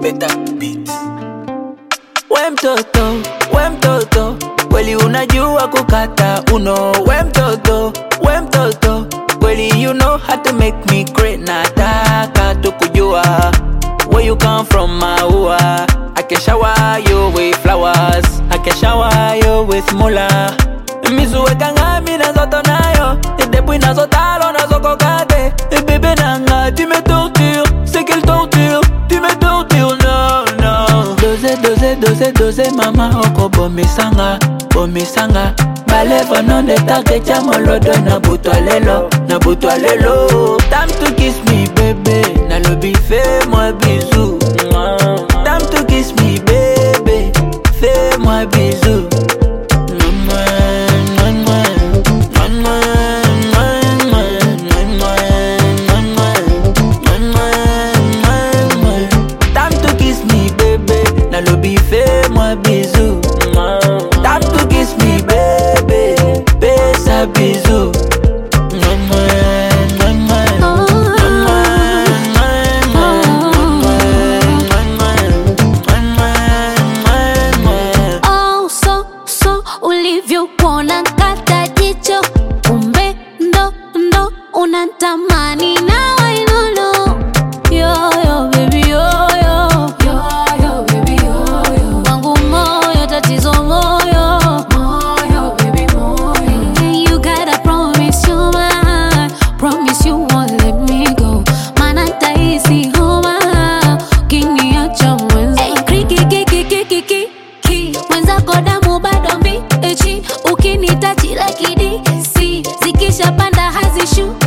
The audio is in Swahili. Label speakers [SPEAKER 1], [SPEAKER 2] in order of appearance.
[SPEAKER 1] better beat.
[SPEAKER 2] We mtoto, we mtoto, kweli unajua kukata uno. We mtoto, we mtoto, kweli you know how to make me great. Nataka tu kujua where you come from, maua. I can shower you with flowers, I can shower you with mula. Mizuweka ngami nazoto nayo, depuis nazotalo nazokokate. Bébé nanga, tu me tortures, c'est quelle torture, tu me tortures, non, non. Dose, dose, dose, dose, mama oko bomisanga, bomisanga. Balèvre non de take tia molodo na butwa lelo, na butwa lelo. Time to kiss me, bébé, nalobi fais-moi bisou. Time to kiss me, bébé, fais-moi bisou. Time to kiss me, bébé. Nalobi, fais-moi bisou. Time to kiss me, bébé. Fais ça bisou.
[SPEAKER 3] Oh, so, so, ulivyokuona kata jicho kumbe ndo ndo unatamani na wainono yoyo baby yoyo yoyo baby yoyo wangu moyo tatizo moyo moyo baby moyo you gotta promise you mine promise you won't let me go maana tahisi homa ukiniacha mwenza hey, krikikikikikiki mwenzako damu bado mbichi ukinitachi lakini si zikishapanda hazishuki